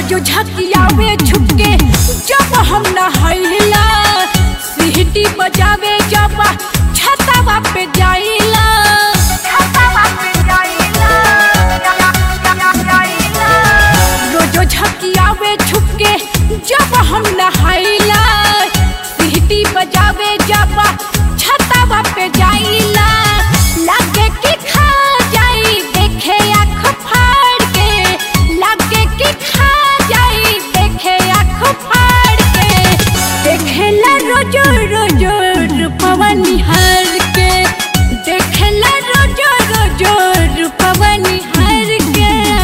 रोजो झकियावे छुपके जब हम नहैला सीटी बजावे जब छतवा पे जाइला रोजो झकियावे छुपके जब हम नहैला सीटी बजावे जब छतवा पे जाइला लागे कि खा जाई देखे आँख फाड़ के लागे कि खा जाई देखे आँख फाड़ के देखेला रोजो रोजो रूपवा निहार के देखेला रोजो रोजो रूपवा निहार के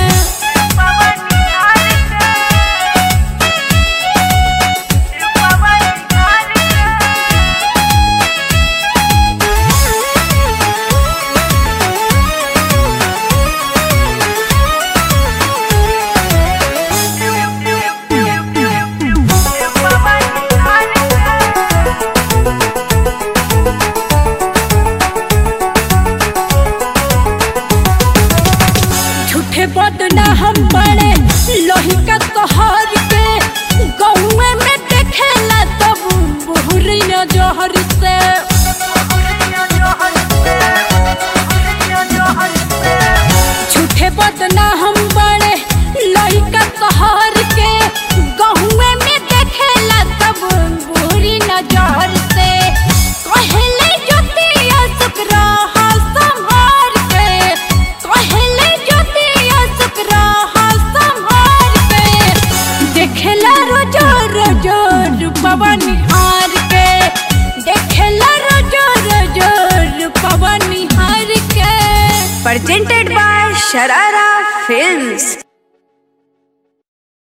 झूठे बदना हम बड़े लोही का तोहर के गौए में देखेला तब बुहरी न जोहर से झूठे बदना हम बड़े लोही का तोहर के गहुए में देखेला तब बुहरी न जोहर से कहले ज्योतिया शुक्रा संभार के कहले ज्योतिया शुक्रा संभार के देखेला रोजो रोजो रूपवा निहार के देखेला रोजो रोजो रूपवा निहार के presented by Sharara Films.